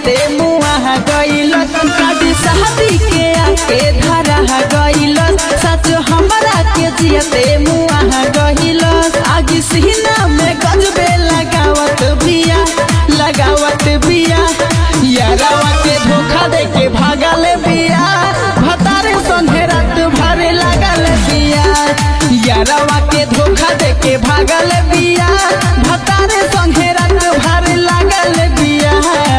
जियते मुआ गइल काजी शादी के आके धरा गइल सच हमरा के जियते मुआ गइल आगी सीना में गजबे लगावत बिया लगावत बिया यारावा के धोखा दे के भागल बिया भतारे संगे रात भरे लागल बिया यारावा के धोखा दे के भागल बिया भतारे संगे रात भरे लागल बिया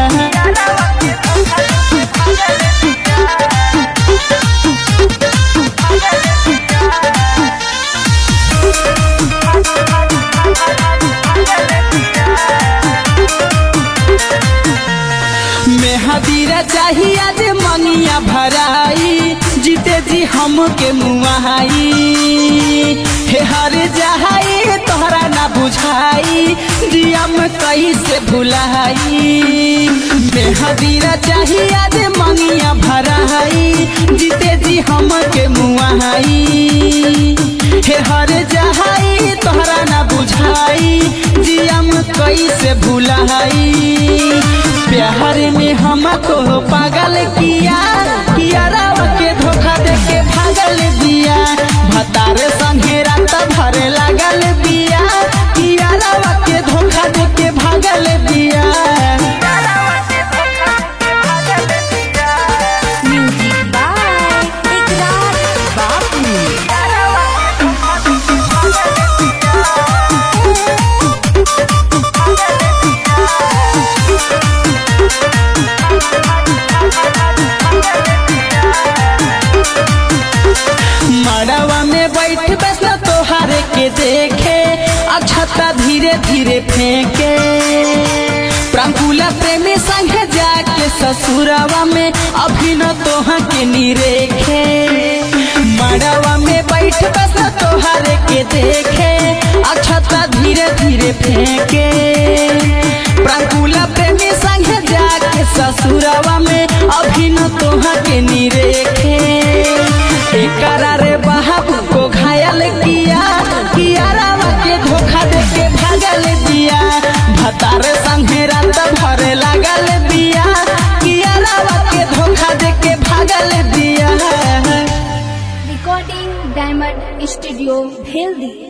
मेहदीरा चाहिए आज मनिया भराई जीते जी हमके मुआई हे हर जहाई तोहरा ना बुझाई दिया में कैसे भुलाई मेहदीरा चाहिए आज मनिया भराई जीते जी हमके मुआई हे हर जहाई तोहरा ना बुझाई जिया में कैसे भुलाई प्यार में हमको पागल किया किया राव के धोखा दे के भागल दिया भतारे संगे रात भरे लागल बिया किया राव के धोखा दे के भागल दिया म्यूजिक बाय इकरार बापू मड़वा में बैठ बस तोहारे के देखे अछता धीरे धीरे फेंके प्राकुला प्रेमी संग जाके ससुरवा में अभी न तोहा के निरेखे मड़वा में बैठ बस तोहारे के देखे अछता धीरे धीरे फेंके प्राकुला प्रेमी संग जाके ससुरवा में अभी न तोहा के निरेखे एकरा रे बाबू को घायल किया किया रावा के धोखा दे के भागल दिया भतारे संगे रात भरे लागल दिया किया रावा के धोखा दे के भागल दिया रिकॉर्डिंग डायमंड स्टूडियो भेल दी